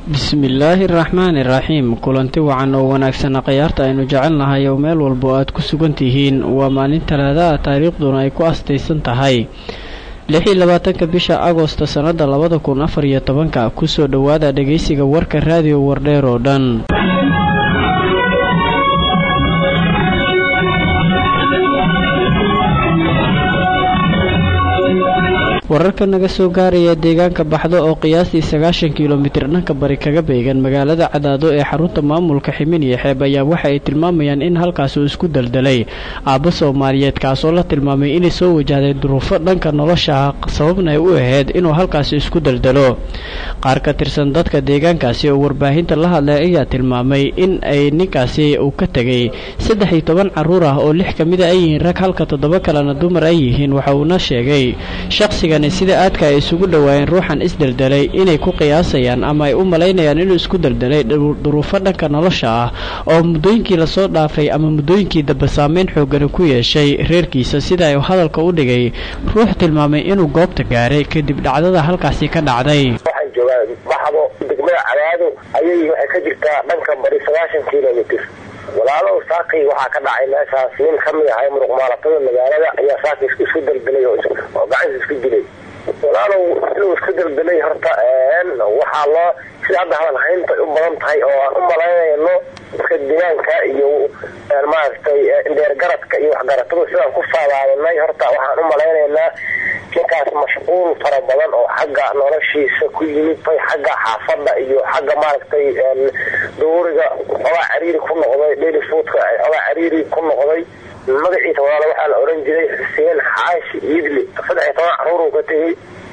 bismillaahi araxmaani iraxiim kulanti wacan oo wanaagsanna khayaarta aynu jecelnahay oo meel walba oo aad ku sugan tihiin waa maalin talaadaha taariikhduna ay ku astaysan tahay lix iyo labaatanka bisha agosto sannada labada kun afar iyo tobanka kusoo dhowaada dhegaysiga warka raadiyo wardheer oo dhan wararka naga soo gaaraya deegaanka baxdo oo qiyaastii sagaashan kilomitir dhanka bari kaga beegan magaalada cadaado ee xarunta maamulka ximin iyo xeeb ayaa waxa ay tilmaamayaan in halkaas uu isku daldalay aabbo soomaaliyeed kaasoo la tilmaamay inay soo wajahday duruufo dhanka nolosha sababna ay u ahayd inuu halkaasi isku daldalo qaar ka tirsan dadka deegaankaasi oo warbaahinta la hadlay ayaa tilmaamay in ay ninkaasi uu ka tegay saddex iyo toban carruur ah oo lix ka mida ay yihiin rag halka toddoba kalena dumar ay yihiin waxa uuna sheegay shaqsigan sida aadka ay isugu dhowaayeen ruuxan isdeldelay inay ku qiyaasayaan ama ay u malaynayaan inuu isku deldelay duruufo dhanka nolosha ah oo muddooyinkii lasoo dhaafay ama muddooyinkii dambe saameyn xoogani ku yeeshay reerkiisa sida ay hadalka u dhigay ruux tilmaamay inuu goobta gaaray kadib dhacdada halkaasi ka dhacday waxaan joogaa baxdo degmada cadaado ayay waxay ka jirtaa dhanka bari sagaashan kilomitr walaalow saakay waxaa ka dhacay meeshaas nin ka mid ahay muruqmaalatada magaalada ayaa saakay isku deldelay oo gacansa isku dilay walaalow inuu isku deldelay horta waxaa loo sida hadda hadalhaynta u badan tahay oo aan u malaynayno dadka deegaanka iyo maaragtay dheergaradka iyo waxgaratada sidaan ku saabaadanay horta waxaan u malaynaynaa ninkaas mashquul fara badan oo xagga noloshiisa ku yimid bay xagga xaafada iyo xagga maaragtay duuriga xoogaa cariiri ku noqday daily foodka xoogaa cariiri ku noqday magaciisa walaalo waxaa la oran jiray xuseen xaashi idli saddex iyo toban caruur ka tegey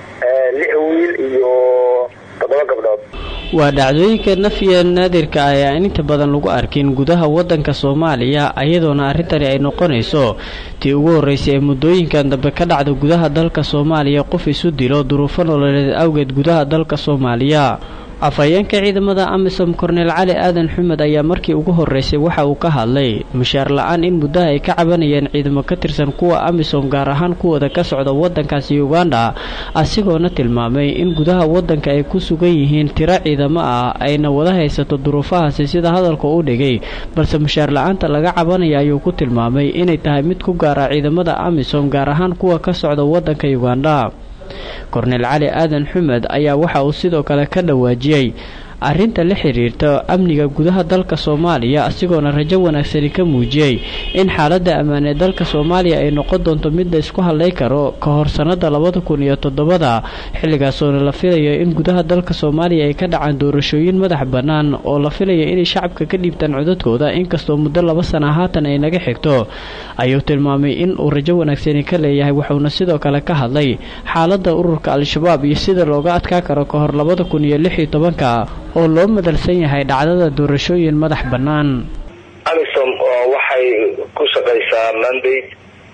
lix wiil iyo toddoba gabdhood waa dhacdooyinka nafiya naadirka ah ee aan inta badan lagu arkin gudaha waddanka soomaaliya iyadoona arrintani ay noqonayso tii ugu horreysay ee muddooyinkan dambe ka dhacda gudaha dalka soomaaliya qof isu dilo duruufo nololeed awgeed gudaha dalka soomaaliya afhayeenka ciidamada amisom korneel cali aadan xumed ayaa markii ugu horreysay waxa uu ka hadlay mushaar la-aan in muddaha ay ka cabanayeen ciidamo ka tirsan kuwa amisom gaar ahaan kuwooda ka socda waddankaasi uganda asigoona tilmaamay in gudaha waddanka ay ku sugan yihiin tiro ciidamo ah ayna wada haysato duruufahaasi sida hadalka u dhigay balse mushaar la-aanta laga cabanaya ayuu ku tilmaamay inay tahay mid ku gaara ciidamada amisom gaar ahaan kuwa ka socda waddanka uganda korneel cali aadan xumed ayaa waxa uu sidoo kale ka dhawaajiyey arrinta la xiriirta amniga gudaha dalka soomaaliya asigoona rajo wanaagsani ka muujiyey in xaaladda ammaan ee dalka soomaaliya ay noqon doonto mid la isku hadlay karo ka hor sannada labada kun iyo toddobada xilligaasoona la filayo in gudaha dalka soomaaliya ay ka dhacaan doorashooyin madax bannaan oo la filaya inay shacabka ka dhiibtaan codadkooda inkastoo muddo laba sana haatan ay naga xigto ayuu tilmaamay in uu rajo wanaagsani ka leeyahay wuxuuna sidoo kale ka hadlay xaaladda ururka al-shabaab iyo sida looga adkaa karo ka hor labada kun iyo lix iyo tobanka oo loo madalsan yahay dhacdada doorashooyin madax bannaan amisom waxay ku shaqaysaa mandate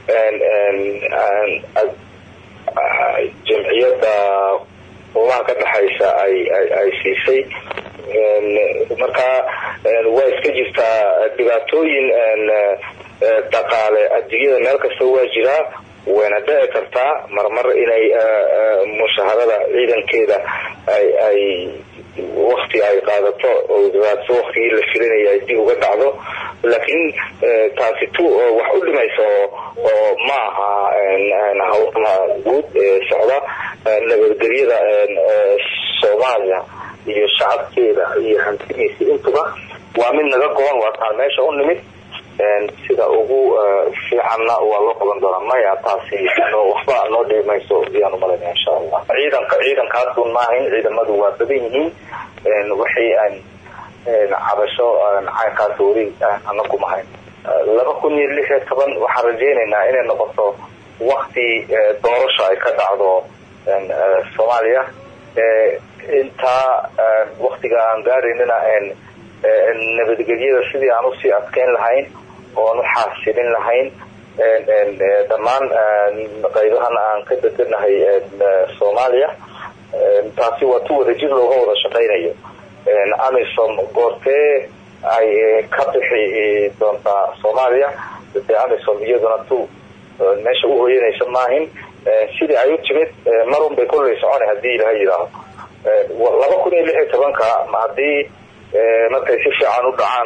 jamciyadda qubaha ka dhexaysa ay ay siisay markaa waa iska jirtaa dhibaatooyin dhaqaale adduunyada meel kasta waa jiraa wayna dhici kartaa marmar inay mushaharada ciidankeeda ay ay wakti ay qaadato oo dhibaato waktigii la filinaya ay dib uga dhacdo laakiin taasi tu wax u dhimayso oo ma aha hawlaha guud ee socda nabadgelyada soomaaliya iyo shacabkeeda iyo hantidiisa intuba waa mid naga go-an waa taan meesha u nimid sida ugu fiicanna waa loo qaban doonaa maya taasi waxba noo dhibi mayso ayaan umalayna insha allah ciidanka ciidankaasun maahayn ciidamadu waa badan yihiin waxay aan cabasho caynkaas weli anagu mahayn laba kun iyo lix iyo toban waxaan rajaynaynaa inay noqoto wakti doorasho ay ka dhacdo soomaaliya intaa waktiga aan gaaraynana nabadgelyada sidii aan usii adkeyn lahayn oon u xaasilin lahayn dhammaan qaybahan aan ka deganahay soomaaliya taasi waa tu wadajir looga wada shaqaynayo amisom goortee ay ka bixi doontaa soomaaliya de amisom iyaduna tu meesha u hoyanaysa maahin sidii ay u timid marun bay kollay socona hadii ilaha yidhaaho laba kun iyo lix iyo tobanka haddii markay si fiican u dhacaan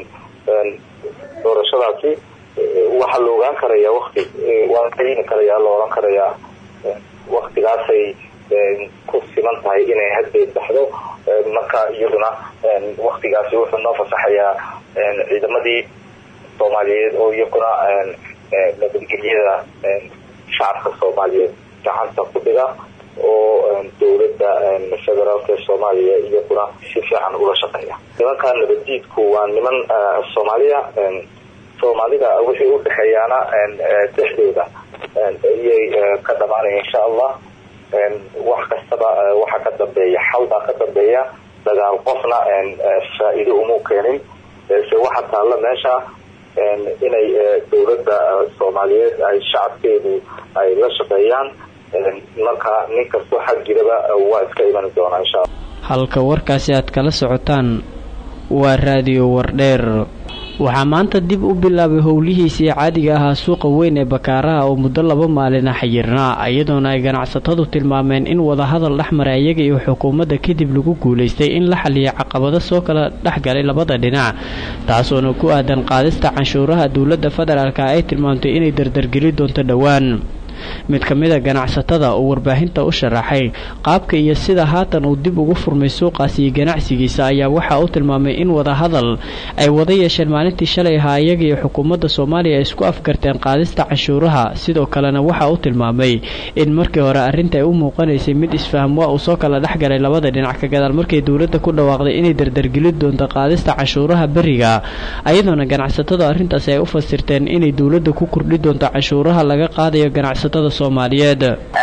doorashadaasi waxaa la ogaan karaya wakti waa qiimi karaya la oran karayaa waktigaasay ku siman tahay inay haddeed baxdo marka iyaduna waktigaasi wuxuu noo fasaxayaa ciidamadii soomaaliyeed oo iyaguna nabadgelyada shacabka soomaaliyeed gacanta ku dhiga oo dowladda federaalka soomaaliya iyaguna si fiican ula shaqeeya nimanka nabaddiidku waa niman soomaaliya soomaalida wixii udhexeeyaana dhexdooda iyay ka dhamaanaya insha allah wax kastaba waxaa ka dambeeya xal baa ka dambeeya dagaal qofna faa-iido umuu keenin se waxa taalla meesha inay dowladda soomaaliyeed ay shacabkeedu ay la shaqeeyaan marka nin kastoo xag jiraba waa iska imani doonaa insha alla halka warkaasi aad kala socotaan waa raadiyo wardheer waxaa maanta dib u bilaabay howlihiisii caadiga ahaa suuqa weyn ee bakaaraha oo muddo laba maalina xayirnaa iyadoona ay ganacsatadu tilmaameen in wadahadal dhexmaray iyaga iyo xukuumadda kadib lagu guulaystay in la xaliyo caqabado soo kala dhexgalay labada dhinac taasoona ku aadan qaadista canshuuraha dowladda federaalka ay tilmaamtay inay dardargeli doonto dhowaan mid ka mid a ganacsatada oo warbaahinta u sharaxay qaabka iyo sida haatan uu dib ugu furmay suuqaasi iyo ganacsigiisa ayaa waxa uu tilmaamay in wadahadal ay wada yeesheen maalintii shalay ahaa iyaga iyo xukuumadda soomaaliya ay isku afgarteen qaadista canshuuraha sidoo kalena waxa uu tilmaamay in markii hore arrinta ay u muuqanaysay mid isfaham waa uu soo kala dhexgalay labada dhinac ka gadaal markay dowladda ku dhawaaqday inay dardargeli doonto qaadista canshuuraha beriga ayadoona ganacsatadu arrintaasi ay u fasirteen inay dowladda ku kordhi doonto canshuuraha laga qaadayo ganacsatada soomaaliyeed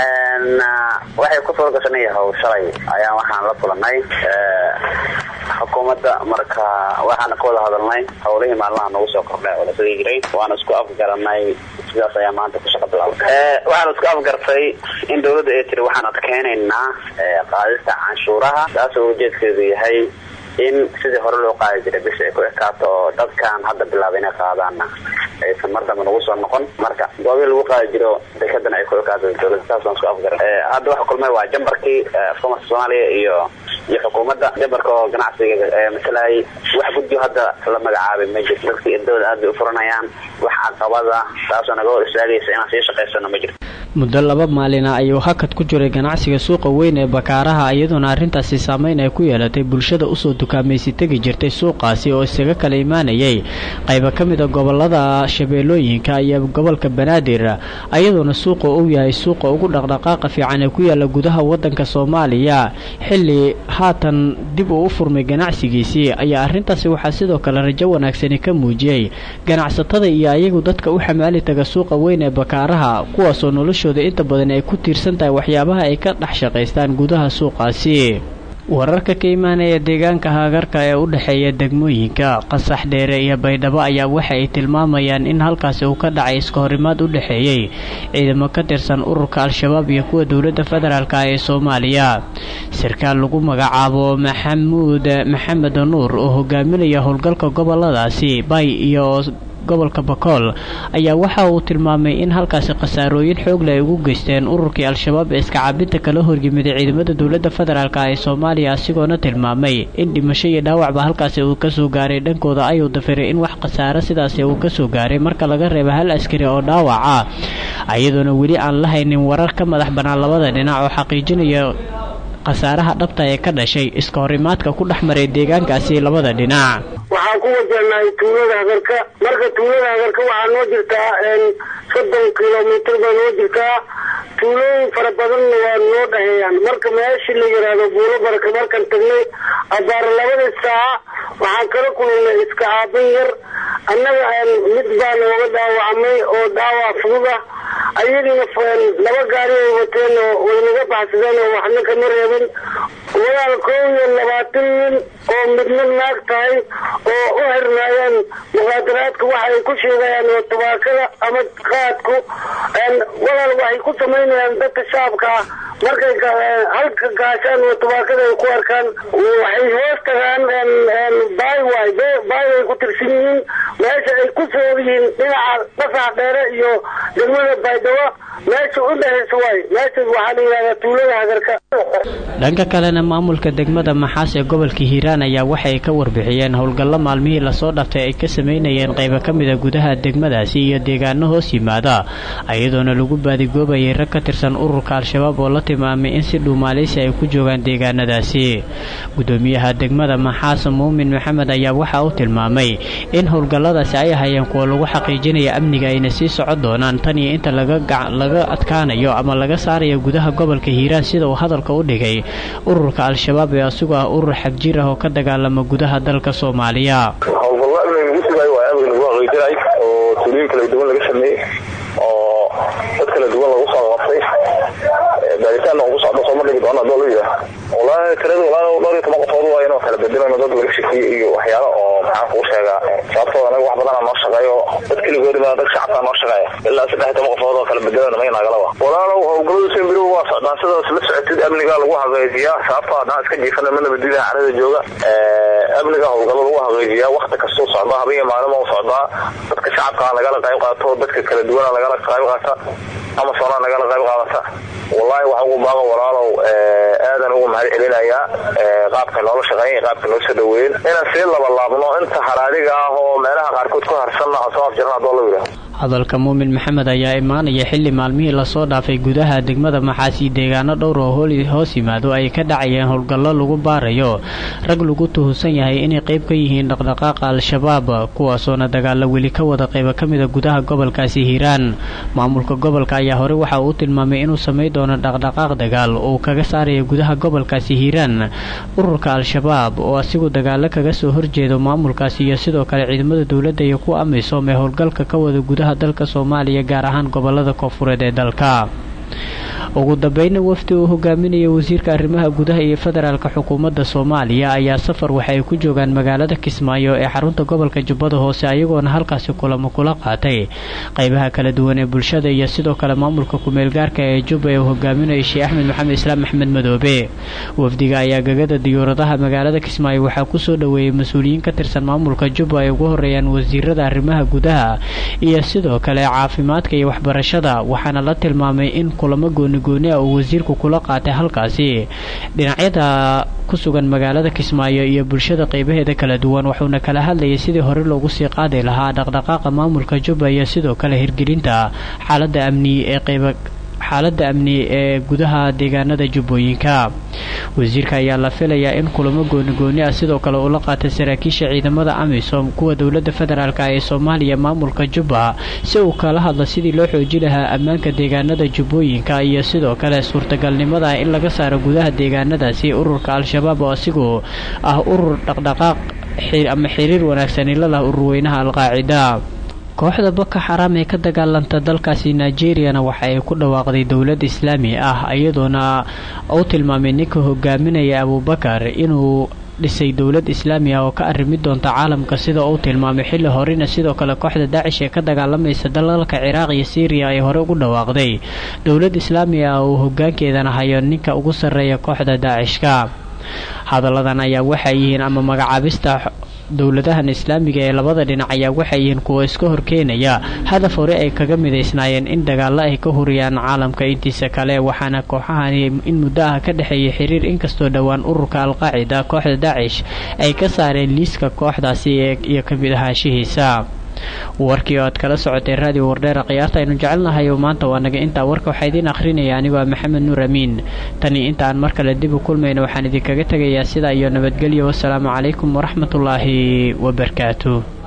waxay ku soo gashanay hawl shalay ayaa waxaan la kulanay xukuumadda marka waxaana ka wada hadalnay howlihii maalmaha nagu soo kordhay oo la sugi jiray waana isku afgaranay sidaas ayaa maanta ku shaqa bilaabay waxaana isku afgartay in dawladda ay tiri waxaan adkeynaynaa qaadista canshuuraha taasoo ujeedkeedu yahay in sidii hore loo qaadi jiray bis ay ku ekaato oo dadkan hadda bilaabay inay qaadaana aysan mar dambe nagu soo noqon marka goobii lagu qaadi jiro dekadan ay ku ekaato dowladda saasaan isku afgaran hadda waxa kulmay waa jambarkii afkumarka soomaaliya iyo iyo xukuumadda jambarka oo ganacsiga masalayay wax guddiyo hadda la magacaabay ma jirto dadkii irdooda aad bay u furanayaan wax caqabada taasoo naga hor istaagaysa inaan sii shaqaysano ma jirto muddo laba maalina ayuu hakad ku jiray ganacsiga suuqa weyn ee bakaaraha iyadoona arrintaasi saameyn ay ku yeelatay bulshada usoo dukaamaysi tegi jirtay suuqaasi oo isaga kala imaanayay qayba ka mid a gobolada shabeellooyinka iyo gobolka banaadir ayadoona suuqa uu yahay suuqa ugu dhaqdhaqaaqa fiican ee ku yaala gudaha wadanka soomaaliya xilli haatan dib uu u furmay ganacsigiisii ayaa arrintaasi waxaa sidoo kale rajo wanaagsani ka muujiyey ganacsatada iyo ayagu dadka u xamaali taga suuqa weyn ee bakaaraha kuwaasoo noloshooda inta badan ay ku tiirsan tahay waxyaabaha ay ka dhex shaqaystaan gudaha suuqaasi wararka ka imaanaya deegaanka haagarka ee u dhexeeya degmooyinka qasax dheere iyo baydhabo ayaa waxa ay tilmaamayaan in halkaasi uu ka dhacay iska horimaad u dhexeeyey ciidamo ka tirsan ururka al-shabaab iyo kuwa dowladda federaalk ee soomaaliya sarkaal lagu magacaabo maxamuud maxamed nuur oo hogaaminaya howlgalka goboladaasi bay iyo gobolka bakool ayaa waxa uu tilmaamay in halkaasi khasaarooyin xoogle ay ugu geysteen ururkii al-shabaab ee iska caabinta kala horyimiday ciidamada dowladda federaalk ee soomaaliya asigoona tilmaamay in dhimasho iyo dhaawacba halkaasi uu kasoo gaaray dhankooda ayuu dafiray in wax khasaaro sidaasi uu kasoo gaaray marka laga reeba hal askari oo dhaawac ah iyadoona weli aan la haynin warar ka madax bannaan labada dhinac oo xaqiijinaya khasaaraha dhabta ee ka dhashay iska horimaadka ku dhex maray deegaankaasi labada dhinac waxaan ku wajahnay tuulada hagarka marka tuulada hagarka waxaa noo jirtaa soddon kilomitr baa noo jirtaa tuulooyin fara badanna waa noo dhaheeyaan marka meeshii la yidhaahdo buulo baraka markaan tagnay abaar labadii saaca waxaan kala kulannay iska caabin yar annaga mid baa nooga dhaawacmay oo dhaawac fudud ah ayagina laba gaari ay wateen oo waynaga baxsadeen oo waxna kama reebin walaal kow iyo labaatan nin oo midna naag tahay oo u xirnaayeen muqaadaraadka waxa ay ku sheegayaan oo tabaakada ama qaadku walaal waxay ku samaynayaan dadka shacabka ah markay halka gaashaan oo tabaakada ay ku arkaan waxay hoos tagaan baay waay baay ay ku tirsan yihiin meesha ay ku foog yihiin dhinaca qasax dheere iyo degmada baydhabo meesha u dhexaysa waay meeshaas waxaa la yidhahdaa tuulada hagarka dhanka kalena maamulka degmada maxaas ee gobolka hiiraan ayaa waxay ka warbixiyeen howlgallo maalmihii lasoo dhaftay ay ka sameynayeen qaybo ka mida gudaha degmadaasi iyo deegaano hoos yimaada iyadoona lagu baadigoobayay rag ka tirsan ururka al-shabaab oo la tilmaamay in si dhuumaaleysi ay ku joogaan deegaanadaasi gudoomiyaha degmada maxaas muumin maxamed ayaa waxa uu tilmaamay in howlgalladaasi ay ahayeen kuwa lagu xaqiijinaya amniga ayna sii socon doonaan tan iyo inta laga adkaanayo ama laga saarayo gudaha gobolka hiiraan sida uu hadalka u dhigay ururka al-shabaab ee asigoo ah urur xagjir ah oo ka dagaalama gudaha dalka soomaaliya howlgallo amniga lagu sugaayo waa amniga lagu xaqiijinay oo tuulooyin kala duwan laga sameeyey oo dad kala duwan lagu soo qabtay baaritaanna ugu socdo soo madhigi doona adoo la yidhaah wallaahi tirada walaal dhowr iyo toban qofood waa inoo kala bedelayno dad laga shakiyey iyo waxyaalo oo maxaan kuu sheegaa sababtooda anaga wax badana noo shaqeeyo dad keligoodi baa dad shacabkaa noo shaqeeya ilaa saddex iyo toban qofood oo kala bedelayno maga nagalaba walaalow howlgalladu sembiro waa socdaan sidaas la socotid amniga lagu hagaajiyaa sababtoo haddaan iska jiifana ma nabaddiida carada jooga amniga howlgallo lagu hagaajiyaa wakti kastuu socdaa habeen maalima u socdaa dadka shacabkaa nagala qayb qaato dadka kala duwana nagala qayb qaata ama soonaa nagala qayb qaadata wallaahi waxa ugu baaqa walaalow aadan ugu mahad celinayaa qaabka noola shaqeyn qaabka noo soo dhaweeyen inaan sii labalaabno inta haraadiga ah oo meelaha qaarkood ku harsanna soo afjiran haddoo la yidhaah hadalka muumin maxamed ayaa imaanaya xilli maalmihii lasoo dhaafay gudaha degmada maxaasi deegaano dhowr oo hoos yimaado ay ka dhacayeen howlgallo lagu baarayo rag lagu tuhusan yahay inay qayb ka yihiin dhaqdhaqaaqa al-shabaab kuwaasoona dagaalo weli ka wada qayba ka mida gudaha gobolkaasi hiiraan maamulka gobolka ayaa hore waxa uu tilmaamay inuu samay doono dhaqdhaqaaq dagaal uu kaga saaraya gudaha gobolkaasi hiiraan ururka al-shabaab oo asigu dagaalo kaga soo horjeedo maamulkaasi iyo sidoo kale ciidamada dowladda iyo kuwa amisom ee howlgalka ka wada gudaha dalka soomaaliya gaar ahaan gobolada koonfureed ee dalka ugu dambeyna wafdi uu hogaaminaya wasiirka arrimaha gudaha iyo federaalka xukuumadda soomaaliya ayaa safar waxa ay ku joogaan magaalada kismaayo ee xarunta gobolka jubbada hoose ayagoona halkaasi kulamo kula qaatay qaybaha kala duwan ee bulshada iyo sidoo kale maamulka ku-meelgaarka ee jubba ee uu hogaaminaya sheekh axmed maxamed islaam axmed madoobe wafdiga ayaa gagada diyuuradaha magaalada kismaayo waxaa kusoo dhoweeyey mas-uuliyiin ka tirsan maamulka jubba ay ugu horeeyaan wasiirada arrimaha gudaha iyo sidoo kale caafimaadka iyo waxbarashada waxaana la tilmaamay in kulamo gooni gooni ah uu wasiirku kula qaatay halkaasi dhinacyada ku sugan magaalada kismaayo iyo bulshada qaybaheeda kala duwan wuxuuna kala hadlayay sidii hore loogu sii qaadi lahaa dhaqdhaqaaqa maamulka jubba iyo sidoo kale hirgelinta xaaladda amni ee qayba xaaladda amni ee gudaha deegaanada jubbooyinka wasiirka ayaa la filayaa in kulamo gooni-gooni ah sidoo kale uu la qaatay saraakiisha ciidamada amisom kuwa dowladda federaalk ee soomaaliya maamulka jubba si uu kala hadlo sidii loo xooji lahaa ammaanka deegaanada jubbooyinka iyo sidoo kale suurtagalnimada in laga saaro gudaha deegaanadaasi ururka al-shabaab oo asigu ah urur dhaqdhaqaaq ama xiriir wanaagsani la lah ururweynaha al-qaacida kooxda boko xaraam ee ka dagaalanta dalkaasi nigeriyana waxa ay ku dhawaaqday dowlad islaami ah iyadoona uu tilmaamay ninka hogaaminaya abubakar inuu dhisay dowlad islaami ah oo ka arrimi doonta caalamka sida uu tilmaamay xilli horena sidoo kale kooxda daacish ee ka dagaalamaysa dalalka ciraaq iyo syriya ay hore ugu dhawaaqday dowlad islaami ah oo hogaankeedana hayo ninka ugu sarreeya kooxda daacishka hadalladan ayaa waxay yihiin ama magacaabista dowladahan islaamiga ee labada dhinac ayaa waxay yihiin kuwa iska horkeenaya hadaf hore ay kaga midaysnaayeen in dagaallo ay ka huriyaan caalamka intiisa kale waxaana kooxahani in muddo ah ka dhexeeyay xiriir inkastoo dhowaan ururka al-qaacida kooxda daacish ay ka saareen liiska kooxdaasi iyo ka mid ahaanshihiisa warkii oo aad kala socotay raadiyo wardheera khiyaarta aynu jecelnahay oo maanta waa naga intaa warka waxaa idiin akhrinaya anigoo maxamed nuur amiin tani inta aan mar kale dib u kulmayna waxaan idinkaga tegayaa sidaa iyo nabadgelyo wasalaamu calaykum waraxmatullaahi wabarakaatu